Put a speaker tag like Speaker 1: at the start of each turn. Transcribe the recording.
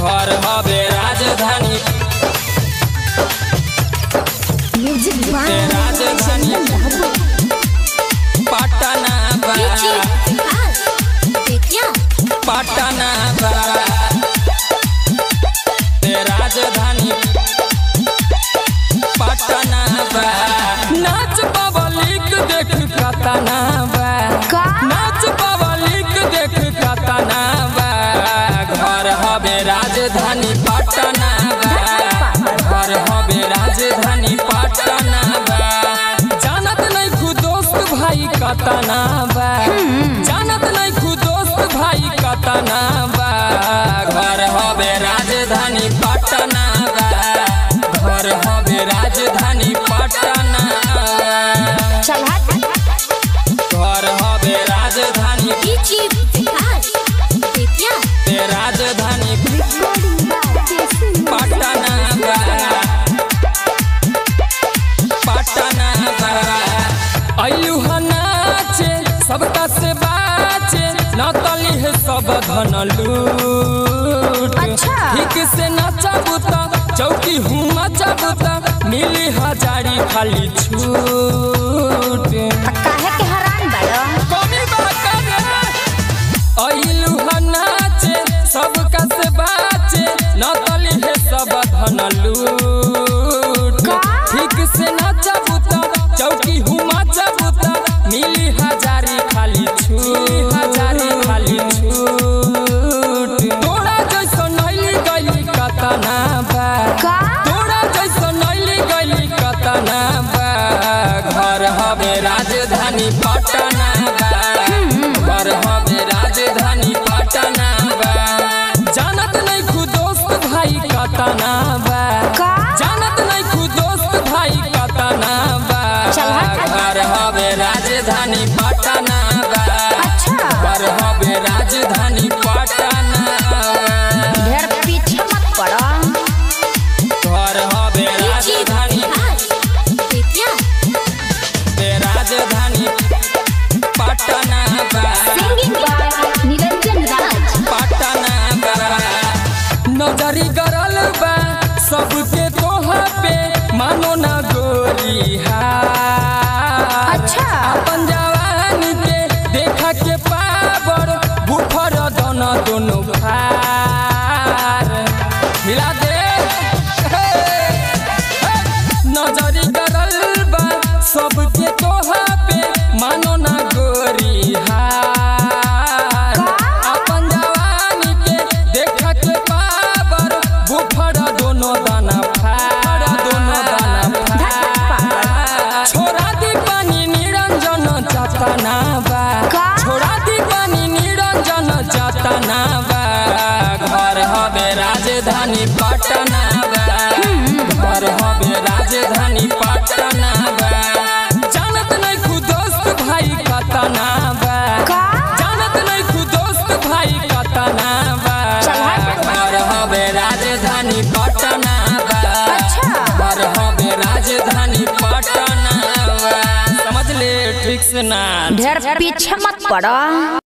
Speaker 1: घर हवे राजधानी
Speaker 2: म्यूजिक
Speaker 1: के राजधानी पटना बा पटना बा के राजधानी पटना बा नाच पब्लिक देख कतना बा
Speaker 2: का?
Speaker 1: नाच पब्लिक देख कतना बा घर हवे राजधानी पटना बा घर हवे राजधानी पटना बा जानत नहीं खु दोस्त भाई कतना बा जानत नहीं खु दोस्त भाई कतना बा घर हवे राजधानी पटना बा घर हवे राजधानी पटना बा
Speaker 2: चल हट
Speaker 1: घर हवे राजधानी ते राजधानी पटना बा पटना बा अइलू ह नाचे सबका से बाचे नतली है सब धन लूट
Speaker 2: अच्छा।
Speaker 1: ठीक से नचबू त चौकी हूँ मचबू त मिली हजारी खाली छूट
Speaker 2: काहे के हैरान बड़ो
Speaker 1: कमी बात अइलू ह नाचे सबका से बाचे नतली है सब धन लूट
Speaker 2: का?
Speaker 1: ठीक से नचबू त चौकी हूँ मचबू त मिली हजारी खाली छूट हजारी खाली छूट तोरा जैसा नैली गली कतना बा
Speaker 2: का
Speaker 1: तोरा जैसा नैली गली कतना बा घर हवे राजधानी पटना बा घर हवे राजधानी पटना बा जानत नहीं खु दोस्त भाई कतना बा
Speaker 2: का
Speaker 1: जानत नहीं खु दोस्त भाई कतना बा
Speaker 2: चल हट।
Speaker 1: घर हवे राजधानी पटना बा
Speaker 2: अच्छा
Speaker 1: घर हवे राजधानी पटना बा
Speaker 2: ढेर पीछे मत पड़ो
Speaker 1: घर हवे राजधानी ते राजधानी पटना बा
Speaker 2: सिंगिंग बाय निरंजन राज
Speaker 1: पटना बा नजरी गरल बा सबके तोहा पे मानो ना गोरी हार
Speaker 2: अच्छा।
Speaker 1: अपन जवानी के देखा के पावर बुफर दोनों दोनों फार हिला दे हे, हे। नजरी गरल बा सबके तोहा पे मानो ना गोरी हार अपन जवानी के देख के पावर बुफर दोनों दाना फाड़ दोनों दाना फाड़ छोड़ा दी पानी निरंजन चतना बा
Speaker 2: का?
Speaker 1: छोड़ा दी पानी निरंजन चतना बा घर हवे राजधानी पटना बा घर हवे राजधानी पटना बा जानत नहीं खु दोस्त भाई कतना बा
Speaker 2: का
Speaker 1: जानत नहीं खु दोस्त भाई कतना बा
Speaker 2: चल हट।
Speaker 1: घर हवे राजधानी पटना बा
Speaker 2: अच्छा।
Speaker 1: घर हवे राजधानी पटना बा समझ ले ठीक से ना
Speaker 2: ढेर पीछे मत पड़ो